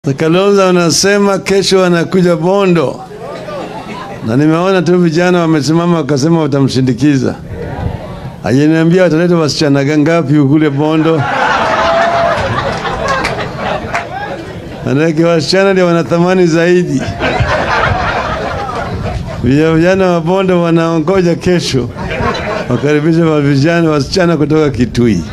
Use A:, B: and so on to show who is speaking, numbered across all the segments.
A: Kalonzo anasema kesho anakuja Bondo, na nimeona tu vijana wamesimama wakasema watamshindikiza. Hajaniambia wataleta wasichana ngapi kule Bondo, manake wasichana ndio wana thamani zaidi. Vijana wa Bondo wanaongoja kesho wakaribisha wa vijana wasichana kutoka Kitui.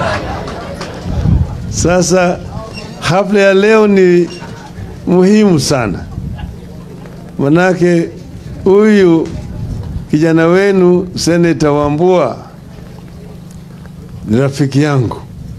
A: Sasa hafla ya leo ni muhimu sana, manake huyu kijana wenu Seneta Wambua ni rafiki yangu.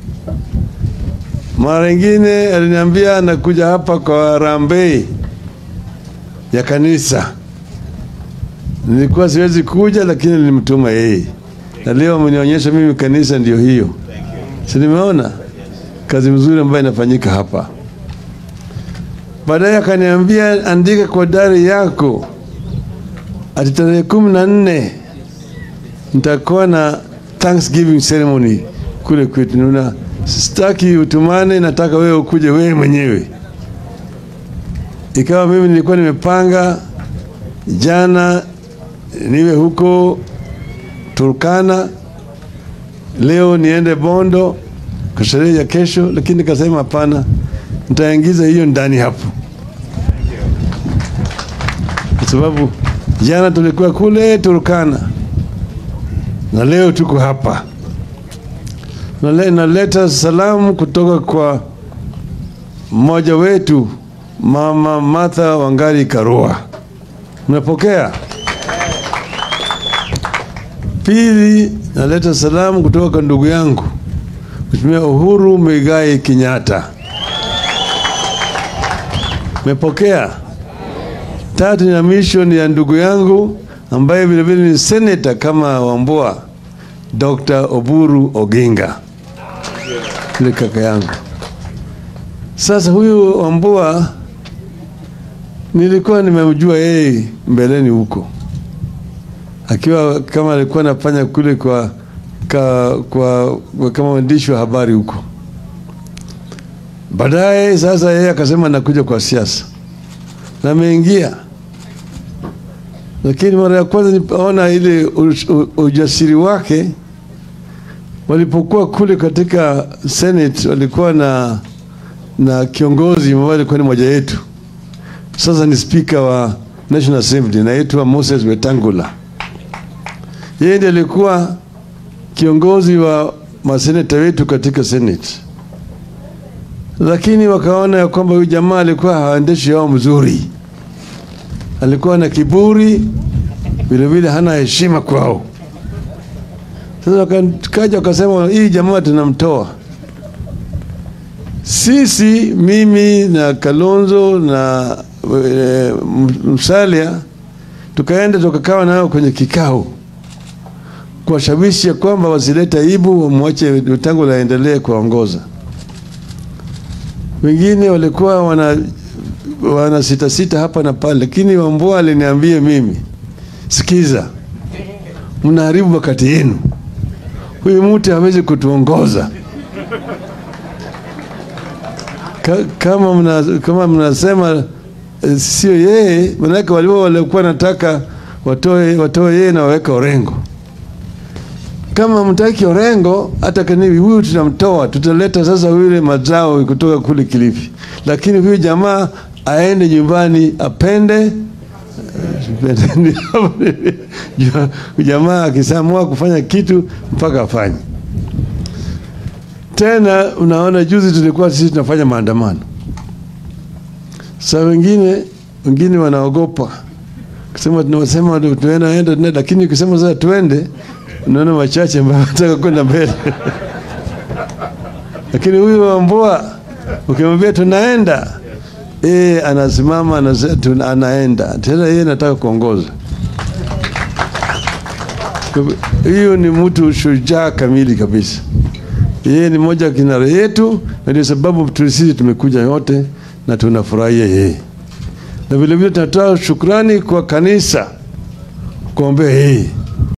A: Mara ingine aliniambia anakuja hapa kwa harambee ya kanisa. Nilikuwa siwezi kuja, lakini nilimtuma yeye, na leo amenionyesha mimi kanisa ndio hiyo, si nimeona kazi mzuri ambayo inafanyika hapa. Baadaye akaniambia andika kwa dari yako ati tarehe kumi na nne nitakuwa na Thanksgiving ceremony kule kwetu. Nuna sitaki utumane, nataka wewe ukuje wewe mwenyewe. Ikawa mimi nilikuwa nimepanga jana niwe huko Turkana, leo niende Bondo kwa sherehe ya kesho, lakini nikasema hapana, nitaingiza hiyo ndani hapo, kwa sababu jana tulikuwa kule Turkana na leo tuko hapa. Nale, naleta salamu kutoka kwa mmoja wetu Mama Martha Wangari Karua, mnapokea? Pili, naleta salamu kutoka kwa ndugu yangu Mheshimiwa Uhuru Muigai Kenyatta. Mepokea. Tatu na mission ya ndugu yangu ambaye vile vile ni senator kama Wambua, Dr. Oburu Oginga, yule kaka yangu. Sasa huyu Wambua nilikuwa nimemjua yeye mbeleni huko, akiwa kama alikuwa anafanya kule kwa ka, kwa, kwa kama mwandishi wa habari huko. Baadaye sasa yeye akasema nakuja kwa siasa na ameingia, lakini mara ya kwanza nilipoona ile ujasiri wake, walipokuwa kule katika Senate walikuwa na na kiongozi ambaye alikuwa ni moja yetu, sasa ni spika wa National Assembly, naitwa Moses Wetangula. Yeye ndiye alikuwa kiongozi wa maseneta wetu katika Senate, lakini wakaona ya kwamba huyu jamaa alikuwa haendeshi yao mzuri, alikuwa na kiburi, vilevile hana heshima kwao. Sasa wakaja wakasema, hii jamaa tunamtoa sisi, mimi na Kalonzo na e, Musalia, tukaenda tukakawa nao kwenye kikao kuwashawishi ya kwamba wasilete aibu, wamwache Wetangula aendelee kuongoza. Wengine walikuwa wana, wana sita sita hapa na pale, lakini Wambua aliniambia mimi, sikiza, mnaharibu wakati yenu, huyu mtu hawezi kutuongoza Ka, kama mna, kama mnasema eh, sio yeye, manake walio walikuwa nataka watoe watoe yeye na waweka Orengo kama mtaki Orengo, hata kanivi huyu tunamtoa, tutaleta sasa yule mazao kutoka kule Kilifi, lakini huyu jamaa aende nyumbani apende jamaa akisamua kufanya kitu mpaka afanye. Tena unaona, juzi tulikuwa sisi tunafanya maandamano, saa wengine wengine wanaogopa kusema, tunasema tunaenda, lakini ukisema sasa tuende unaona wachache ambao wanataka kwenda mbele lakini huyu Wambua ukimwambia tunaenda, e, anasimama anasema anaenda tena, yeye anataka kuongoza. Hiyo ni mtu shujaa kamili kabisa. Yeye ni moja kinara yetu, na ndio sababu sisi tumekuja yote na tunafurahia yeye, na vilevile tunatoa shukrani kwa kanisa kuombea yeye